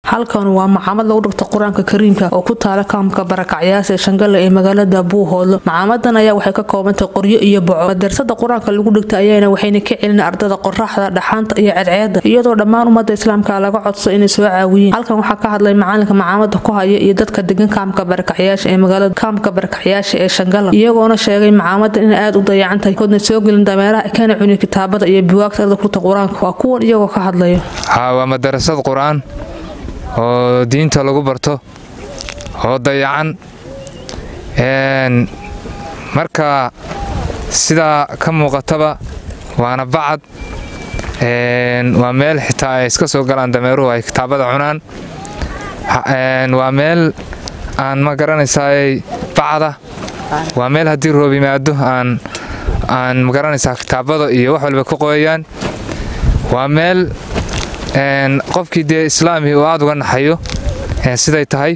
halkan waa macaamad lagu dhigto qur-aanka kariimka oo ku taala kaamka barakacyaasha ee shangale ee magaalada buuhoodlo macaamadan ayaa waxay ka koobantahay qoryo iyo boco madrasada qur-aanka lagu dhigta ayaana waxayna ka celin ardada qoraxda dhaxaanta iyo cadceeda iyadoo dhammaan ummada islaamka laga codso inay soo caawiyeen halkan waxaa ka hadlay macalinka macaamada ku haya iyo dadka degan kaamka barakacyaasha ee magaalada kaamka barakacyaasha ee shangala iyagoona sheegay macaamadan inay aada u dayacan tahay koodna soo gelin dameeraha kana cuni kitaabada iyo buwaagta ardada kurta qur-aanka waa kuwan iyagoo ka hadlaya waa madarasad qur-aan oo diinta lagu barto oo dayacan marka sidaa ka muuqataba waana bacad waa meel xitaa ay iska soo galaan dameeruhu ay kitaabada cunaan waa meel aan ma garanaysaay bacada waa meel haddii roob yimaado aan aan ma garanaysaa kitaabada iyo wax walba ka qoyayaan waa meel qofkii dee islaami uu aada uga naxayo siday tahay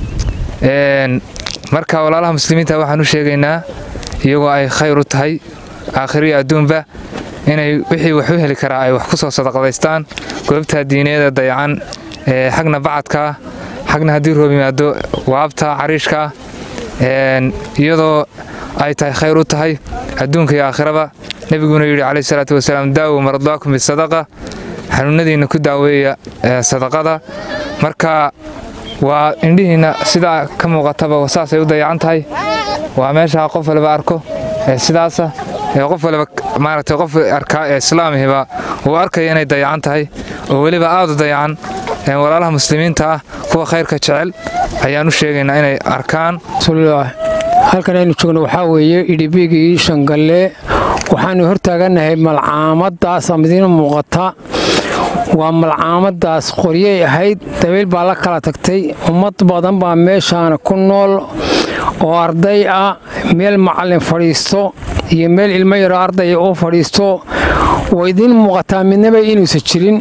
marka walaalaha muslimiinta waxaan u sheegaynaa iyagoo ay khayr u tahay aakhiriyo adduunba inay wixii wax u heli karaa ay wax ku soo sadaqadaystaan goobta diineeda dayacan xagna bacadkaa xagna haddii roob yimaado waabta cariishkaa iyadoo ay tahay khayr u tahay adduunka iyo aakhiraba nebiguna yidhi calayhi salaatu wasalaam daawo maradaakum bisadaqa xanuunadiinna ku daaweeya sadaqada marka waa indhihiinna sidaa ka muuqataba saasay u dayacan tahay waa meeshaa qof waliba arko sidaasa qof waliba maaragtay qof arkaa ee islaamihiba uu arkaya inay dayacan tahay oo weliba aada u dayacan walaalaha muslimiinta ah kuwa khayrka jecel ayaan u sheegaynaa inay arkaan halkan aynu joogno waxaa weeye idhibigii shangalle waxaanu hortaaganahay malcaamadaas midiina muuqata waa malcaamadaas qoryay ahayd dabayl baa la kala tagtay ummad badan baa meeshaana ku nool oo arday ah meel macallin fadhiisto iyo meel ilmo yaroo ardaya u fadhiisto way idiin muuqataa midnaba inuusan jirin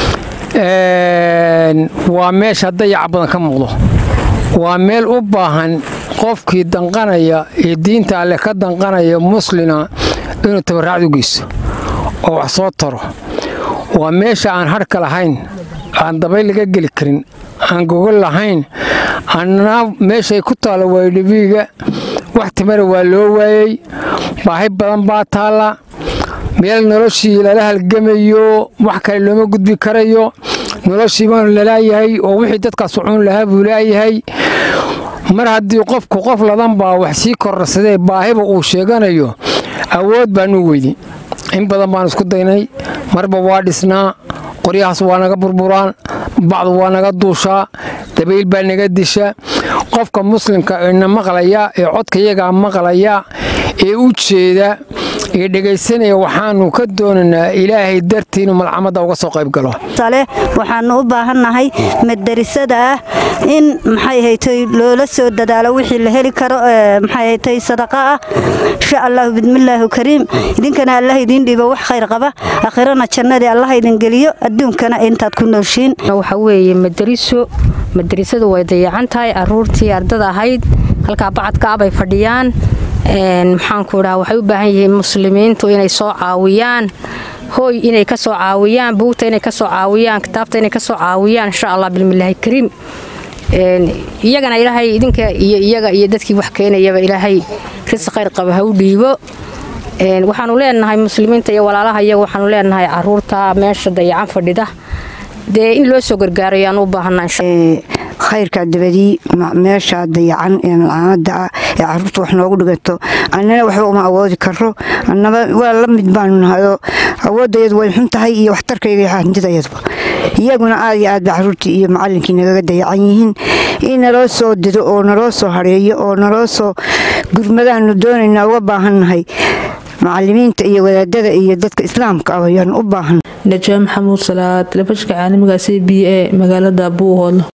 waa meesha dayaca badan ka muuqdo waa meel u baahan qofkii danqanaya ee diinta alleh ka danqanaya muslina inuu tabarraacd u geyso oo wax soo taro waa meesha aan harhka lahayn aan dabayl laga geli karin aan gogol lahayn annana meeshay ku taalla waydhibiiga wax timara waa loo waayey baahi badan baa taalla meel noloshii lala halgamayo wax kale looma gudbi karayo noloshii baanu lalaayahay oo wixii dadkaas cuun lahaa buu laayahay mar haddii qofku qof ladan baa wax sii kororsadee baahiba uu sheeganayo awood baanu weydi in badan baan isku daynay marba waa dhisnaa qoryahaas waa naga burburaan bacdu waa naga duushaa dabayl baa naga disha qofka muslimka eena maqlaya ee codkayagaa maqlaya ee u jeeda ee dhegaysanaya waxaanu ka doonaynaa ilaahay dartii inuu malcamada uga soo qayb galo waxaanu u baahannahay madarisada ah in maxay haytay loola soo dadaalo wixii la heli karo maxay haytay sadaqa ah insha allahu bidmillaahi kariim idinkana allah idiin dhiibo wax khayr qaba aakhirana jannadii allah idin geliyo adduunkana intaad ku nooshiin waxa weeye madariso madarasadu way dayacan tahay aruurtii ardada ahayd halkaa bacadka ah bay fadhiyaan maxaanku dhaha waxay u baahan yihiin muslimiintu inay soo caawiyaan hooy inay ka soo caawiyaan buugta inay ka soo caawiyaan kitaabta inay ka soo caawiyaan insha allah bilmillaahi kariim iyagana ilaahay idinka iyo iyaga iyo dadkii wax keenayaba ilaahay risi khayr qaba ha u dhiibo waxaanu leenahay muslimiinta iyo walaalaha iyaga waxaanu leenahay caruurta meesha dayacan fadhida dee in loo soo gargaaro ayaan u baahanaa khayrka dabadii meesha dayacan ee malcaamada ah ee caruurta wax noogu dhigato annana waxba uma awoodi karo annaba waa la mid baanu nahayoo awoodayadu way xun tahay iyo waxtarkayga iyo hantidayaduba iyaguna aad iyo aad ba caruurtii iyo macallinkii nagaga dayacan yihiin in naloo soo dido oo naloo soo hareeyo oo naloo soo gurmadaanu doonaynaa uga baahannahay macalimiinta iyo wadaadada iyo dadka islaamka ah ayaan u baahan najaa maxamuud salaad telefishinka caalamiga c b a magaalada buuhoodlo